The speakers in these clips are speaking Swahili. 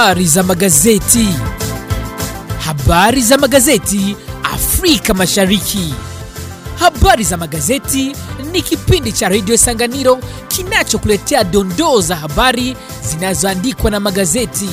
Habari za magazeti. Habari za magazeti Afrika Mashariki. Habari za magazeti ni kipindi cha redio Sanganiro kinachokuletea dondoo za habari zinazoandikwa na magazeti.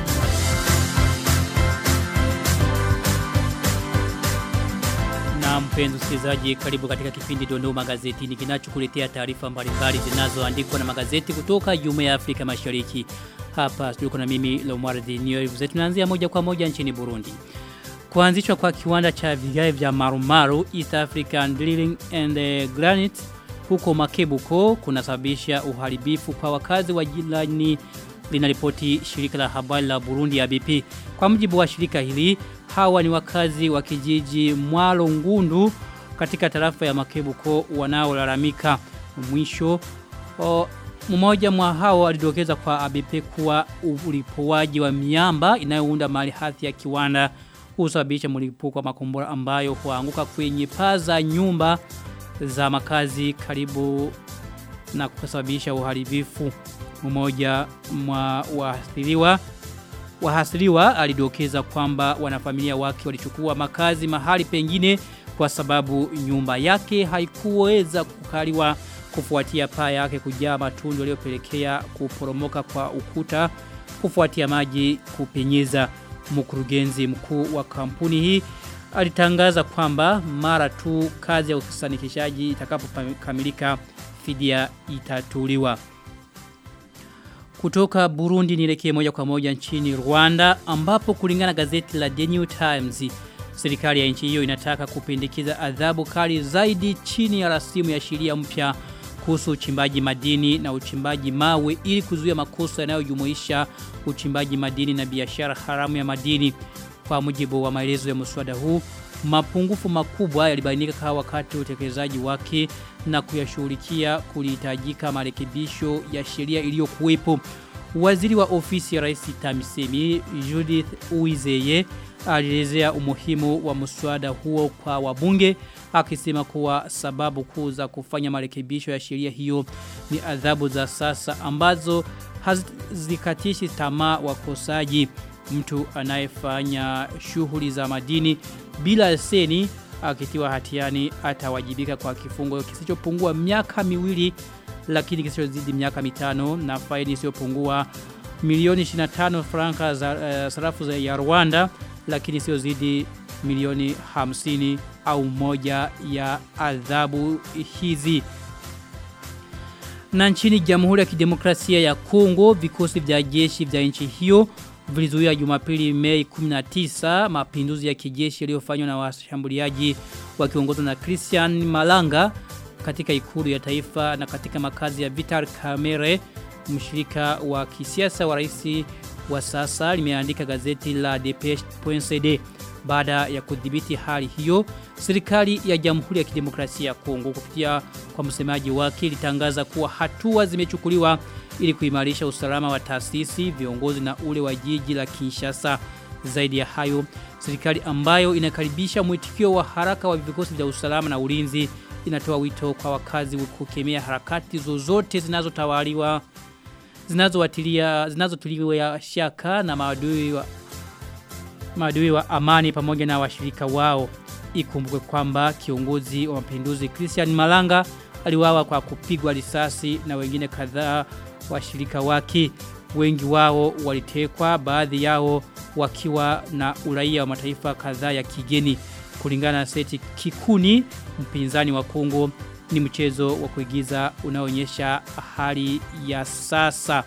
Na mpenzi msikilizaji, karibu katika kipindi Dondoo Magazetini kinachokuletea taarifa mbalimbali zinazoandikwa na magazeti kutoka Jumuiya ya Afrika Mashariki. Hapa studio na mimi Lomwardi Nyoivuze. Tunaanzia moja kwa moja nchini Burundi. Kuanzishwa kwa kiwanda cha vigae vya marumaru East African Drilling and uh, Granite huko Makebuko kunasababisha uharibifu kwa wakazi wa jilani linaripoti shirika la habari la Burundi ya BP. Kwa mujibu wa shirika hili, hawa ni wakazi wa kijiji Mwalo Ngundu katika tarafa ya Makebuko wanaolalamika mwisho o, mmoja mwa hao alidokeza kwa ABP kuwa ulipowaji wa miamba inayounda mali hathi ya kiwanda husababisha mlipuko wa makombora ambayo huanguka kwenye paa za nyumba za makazi karibu na kusababisha uharibifu mmoja mwa waathiriwa wahasiriwa alidokeza kwamba wanafamilia wake walichukua makazi mahali pengine kwa sababu nyumba yake haikuweza kukaliwa kufuatia paa yake kujaa matundu yaliyopelekea kuporomoka kwa ukuta kufuatia maji kupenyeza mkurugenzi mkuu wa kampuni hii alitangaza kwamba mara tu kazi ya usanikishaji itakapokamilika fidia itatuliwa kutoka Burundi nielekee moja kwa moja nchini Rwanda ambapo kulingana gazeti la The New Times serikali ya nchi hiyo inataka kupendekeza adhabu kali zaidi chini ya rasimu ya sheria mpya kuhusu uchimbaji madini na uchimbaji mawe ili kuzuia makosa yanayojumuisha uchimbaji madini na biashara haramu ya madini kwa mujibu wa maelezo ya mswada huu mapungufu makubwa yalibainika kwa wakati wa utekelezaji wake na kuyashughulikia kulihitajika marekebisho ya sheria iliyokuwepo. Waziri wa ofisi ya Rais Tamisemi Judith Uizeye alielezea umuhimu wa mswada huo kwa wabunge akisema kuwa sababu kuu za kufanya marekebisho ya sheria hiyo ni adhabu za sasa ambazo hazikatishi tamaa wakosaji mtu anayefanya shughuli za madini bila leseni akitiwa hatiani atawajibika kwa kifungo kisichopungua miaka miwili lakini kisichozidi miaka mitano na faini isiyopungua milioni 25 franka za uh, sarafu za ya Rwanda lakini sio zidi milioni 50 au moja ya adhabu hizi na nchini Jamhuri ya Kidemokrasia ya Kongo vikosi vya jeshi vya nchi hiyo vilizuia Jumapili Mei 19 mapinduzi ya kijeshi yaliyofanywa na washambuliaji wakiongozwa na Christian Malanga katika ikulu ya taifa na katika makazi ya Vital Kamere mshirika wa kisiasa wa rais wa sasa limeandika gazeti la Depeche.cd baada ya kudhibiti hali hiyo serikali ya Jamhuri ya Kidemokrasia ya Kongo kupitia kwa msemaji wake ilitangaza kuwa hatua zimechukuliwa ili kuimarisha usalama wa taasisi, viongozi na ule wa jiji la Kinshasa. Zaidi ya hayo, serikali ambayo inakaribisha mwitikio wa haraka wa vikosi vya usalama na ulinzi inatoa wito kwa wakazi kukemea harakati zozote zinazotawaliwa zinazowatilia zinazotiliwa shaka na maadui wa maadui wa amani pamoja na washirika wao. Ikumbukwe kwamba kiongozi wa mapinduzi Christian Malanga aliwawa kwa kupigwa risasi na wengine kadhaa washirika wake wengi wao walitekwa baadhi yao wakiwa na uraia wa mataifa kadhaa ya kigeni kulingana na seti kikuni mpinzani wa Kongo ni mchezo wa kuigiza unaonyesha hali ya sasa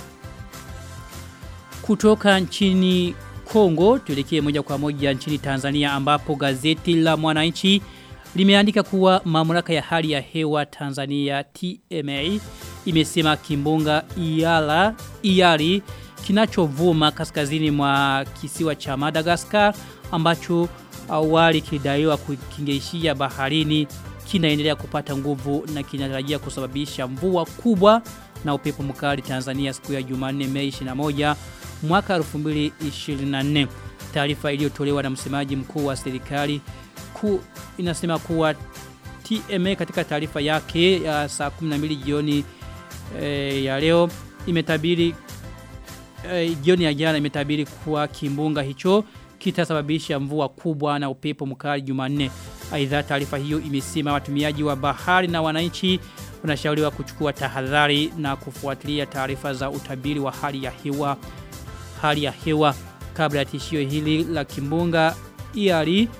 kutoka nchini Kongo tuelekee moja kwa moja nchini Tanzania ambapo gazeti la Mwananchi limeandika kuwa mamlaka ya hali ya hewa Tanzania TMA imesema kimbunga Iala Iari kinachovuma kaskazini mwa kisiwa cha Madagascar ambacho awali kilidaiwa kukingeishia baharini kinaendelea kupata nguvu na kinatarajia kusababisha mvua kubwa na upepo mkali Tanzania siku ya Jumanne Mei 21 mwaka 2024. Taarifa iliyotolewa na msemaji mkuu wa serikali ku inasema kuwa TMA katika taarifa yake ya saa 12 jioni e, ya leo imetabiri eh, jioni ya jana imetabiri kuwa kimbunga hicho kitasababisha mvua kubwa na upepo mkali Jumanne. Aidha taarifa hiyo imesema watumiaji wa bahari na wananchi wanashauriwa kuchukua tahadhari na kufuatilia taarifa za utabiri wa hali ya hewa hali ya hewa kabla ya tishio hili la kimbunga iari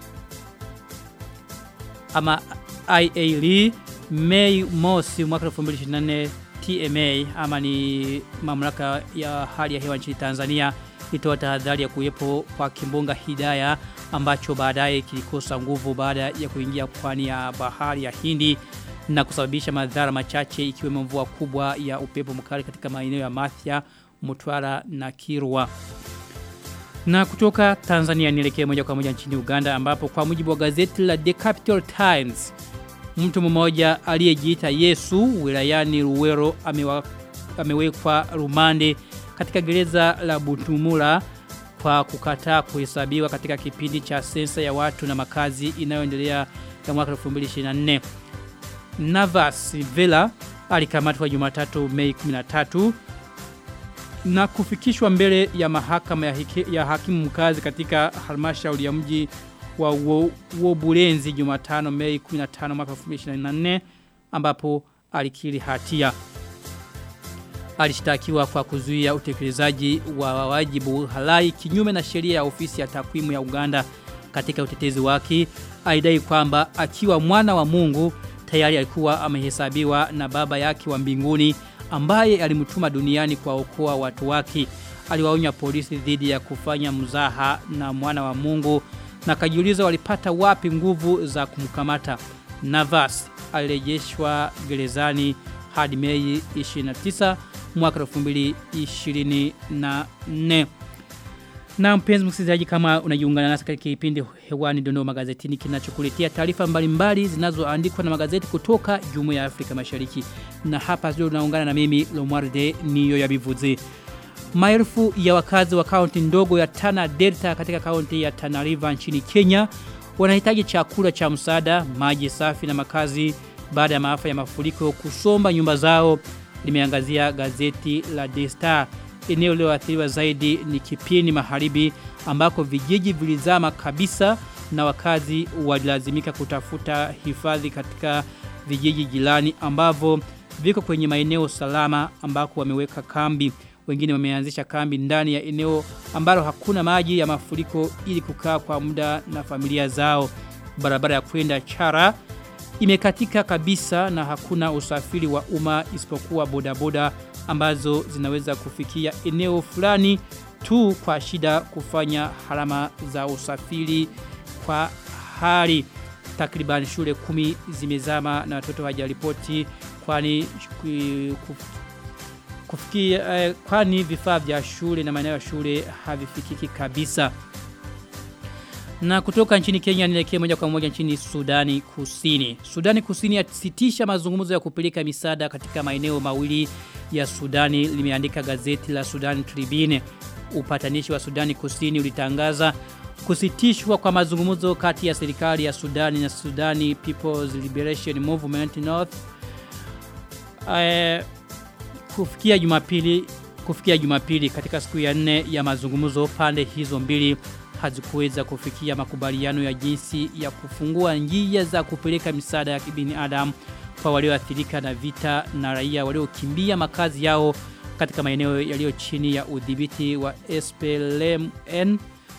ama IAL Mei mosi mwaka 2024 TMA ama ni mamlaka ya hali ya hewa nchini Tanzania itoa tahadhari ya kuwepo kwa kimbunga Hidaya ambacho baadaye kilikosa nguvu baada ya kuingia pwani ya bahari ya Hindi na kusababisha madhara machache ikiwemo mvua kubwa ya upepo mkali katika maeneo ya Mathia, Mtwara na Kirwa. Na kutoka Tanzania nielekee moja kwa moja nchini Uganda ambapo kwa mujibu wa gazeti la The Capital Times mtu mmoja aliyejiita Yesu wilayani Ruwero amewa, amewekwa rumande katika gereza la Butumula kwa kukataa kuhesabiwa katika kipindi cha sensa ya watu na makazi inayoendelea ya mwaka 2024. Navas Vela alikamatwa Jumatatu Mei 13 na kufikishwa mbele ya mahakama ya, hike, ya hakimu mkazi katika halmashauri ya mji wa Wobulenzi Jumatano Mei 15 mwaka 2024 ambapo alikiri hatia. Alishtakiwa kwa kuzuia utekelezaji wa wajibu halai kinyume na sheria ya ofisi ya takwimu ya Uganda katika utetezi wake aidai kwamba akiwa mwana wa Mungu tayari alikuwa amehesabiwa na baba yake wa mbinguni ambaye alimtuma duniani kwa okoa watu wake. Aliwaonya polisi dhidi ya kufanya mzaha na mwana wa Mungu na kajiuliza walipata wapi nguvu za kumkamata. Navas alirejeshwa gerezani hadi Mei 29 mwaka 2024. Na mpenzi msikilizaji kama unajiungana nasi katika kipindi hewani Dondoo magazetini kinachokuletea taarifa mbalimbali zinazoandikwa na magazeti kutoka Jumuiya ya Afrika Mashariki. Na hapa leo unaungana na mimi Lomwarde niyo ya bivuze. Maelfu ya wakazi wa kaunti ndogo ya Tana Delta katika kaunti ya Tana River nchini Kenya wanahitaji chakula cha msaada, maji safi na makazi baada ya maafa ya mafuriko kusomba nyumba zao limeangazia gazeti la The Star. Eneo lililoathiriwa zaidi ni Kipini Magharibi ambako vijiji vilizama kabisa na wakazi walilazimika kutafuta hifadhi katika vijiji jirani ambavyo viko kwenye maeneo salama ambako wameweka kambi. Wengine wameanzisha kambi ndani ya eneo ambalo hakuna maji ya mafuriko ili kukaa kwa muda na familia zao. Barabara ya kwenda Chara imekatika kabisa na hakuna usafiri wa umma isipokuwa bodaboda ambazo zinaweza kufikia eneo fulani tu kwa shida kufanya harama za usafiri kwa hali takriban shule kumi zimezama na watoto hawajaripoti kwani kufikia eh, kwani vifaa vya shule na maeneo ya shule havifikiki kabisa na kutoka nchini Kenya nielekee moja kwa moja nchini Sudani Kusini. Sudani Kusini yasitisha mazungumzo ya kupeleka misaada katika maeneo mawili ya Sudani limeandika gazeti la Sudan Tribune. Upatanishi wa Sudani Kusini ulitangaza kusitishwa kwa mazungumzo kati ya serikali ya Sudani na Sudani People's Liberation Movement North uh, kufikia Jumapili kufikia Jumapili katika siku ya nne ya mazungumzo pande hizo mbili hazikuweza kufikia makubaliano ya jinsi ya kufungua njia za kupeleka misaada ya kibinadamu kwa walioathirika na vita na raia waliokimbia makazi yao katika maeneo yaliyo chini ya udhibiti wa SPLM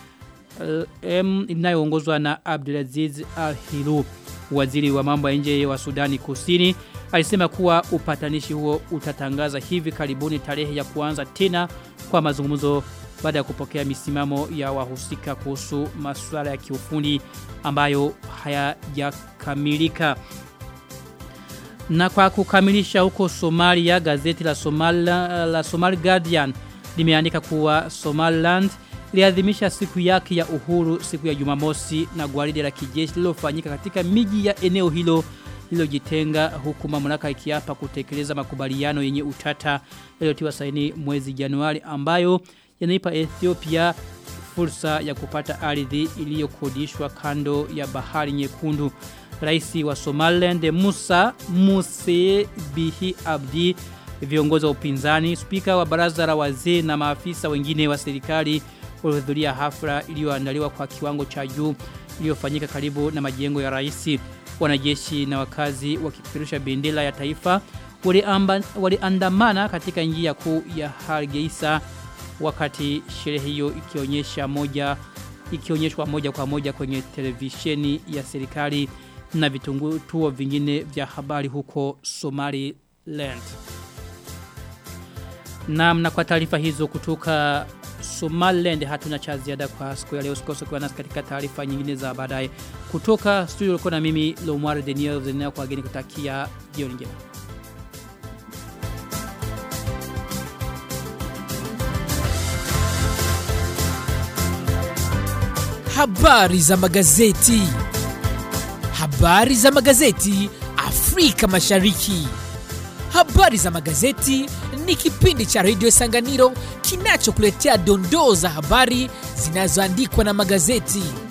M inayoongozwa na Abdulaziz Al-Hilu waziri wa mambo ya nje wa Sudani Kusini alisema kuwa upatanishi huo utatangaza hivi karibuni tarehe ya kuanza tena kwa mazungumzo baada ya kupokea misimamo ya wahusika kuhusu masuala ya kiufundi ambayo hayajakamilika. Na kwa kukamilisha huko Somalia, gazeti la Somalia, la Somali Guardian limeandika kuwa Somaliland iliadhimisha siku yake ya uhuru siku ya Jumamosi na gwaride la kijeshi lililofanyika katika miji ya eneo hilo lililojitenga huku mamlaka ikiapa kutekeleza makubaliano yenye utata yaliyotiwa saini mwezi Januari ambayo yanaipa Ethiopia fursa ya kupata ardhi iliyokodishwa kando ya bahari nyekundu. Rais wa Somaliland Musa Muse Bihi Abdi viongozi wa upinzani, spika wa baraza la wazee na maafisa wengine wa serikali walihudhuria hafla iliyoandaliwa kwa kiwango cha juu iliyofanyika karibu na majengo ya rais. Wanajeshi na wakazi wakipeperusha bendera ya taifa waliandamana wali katika njia kuu ya Hargeisa wakati sherehe hiyo ikionyesha moja ikionyeshwa moja kwa moja kwenye televisheni ya serikali na vitungutuo vingine vya habari huko Somaliland. Na na kwa taarifa hizo kutoka Somaliland hatuna cha ziada kwa siku ya leo usikose kuwa nasi katika taarifa nyingine za baadaye kutoka studio uko na mimi Lomware Daniel zenea kwa geni kutakia jioni njema. Habari za magazeti. Habari za magazeti Afrika Mashariki. Habari za magazeti ni kipindi cha redio Sanganiro kinachokuletea dondoo za habari zinazoandikwa na magazeti.